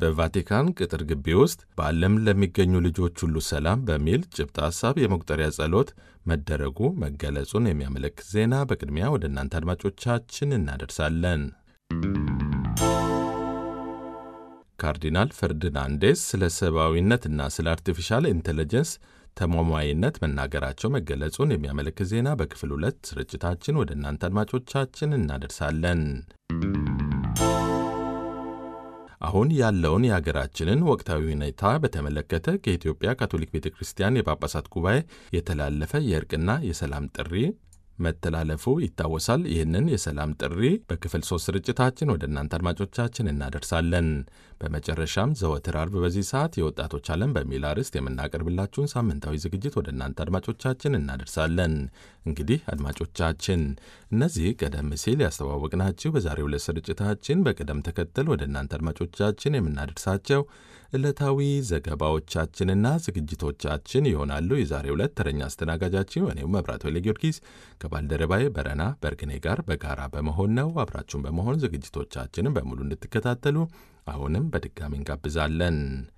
በቫቲካን ቅጥር ግቢ ውስጥ በዓለም ለሚገኙ ልጆች ሁሉ ሰላም በሚል ጭብጥ ሐሳብ የመቁጠሪያ ጸሎት መደረጉ መገለጹን የሚያመለክት ዜና በቅድሚያ ወደ እናንተ አድማጮቻችን እናደርሳለን። ካርዲናል ፈርዲናንዴስ ስለ ሰብአዊነትና ስለ አርቲፊሻል ኢንቴሊጀንስ ተሟሟይነት መናገራቸው መገለጹን የሚያመለክት ዜና በክፍል ሁለት ስርጭታችን ወደ እናንተ አድማጮቻችን እናደርሳለን። አሁን ያለውን የሀገራችንን ወቅታዊ ሁኔታ በተመለከተ ከኢትዮጵያ ካቶሊክ ቤተ ክርስቲያን የጳጳሳት ጉባኤ የተላለፈ የእርቅና የሰላም ጥሪ መተላለፉ ይታወሳል። ይህንን የሰላም ጥሪ በክፍል ሶስት ስርጭታችን ወደ እናንተ አድማጮቻችን እናደርሳለን። በመጨረሻም ዘወትር አርብ በዚህ ሰዓት የወጣቶች ዓለም በሚል አርዕስት የምናቀርብላችሁን ሳምንታዊ ዝግጅት ወደ እናንተ አድማጮቻችን እናደርሳለን። እንግዲህ አድማጮቻችን እነዚህ ቀደም ሲል ያስተዋወቅናችሁ በዛሬው ዕለት ስርጭታችን በቅደም ተከተል ወደ እናንተ አድማጮቻችን የምናደርሳቸው ዕለታዊ ዘገባዎቻችንና ዝግጅቶቻችን ይሆናሉ። የዛሬው ዕለት ተረኛ አስተናጋጃችን እኔው መብራት ወይለ ጊዮርጊስ ከባልደረባዬ በረና በርግኔ ጋር በጋራ በመሆን ነው። አብራችሁን በመሆን ዝግጅቶቻችንን በሙሉ እንድትከታተሉ አሁንም በድጋሚ እንጋብዛለን።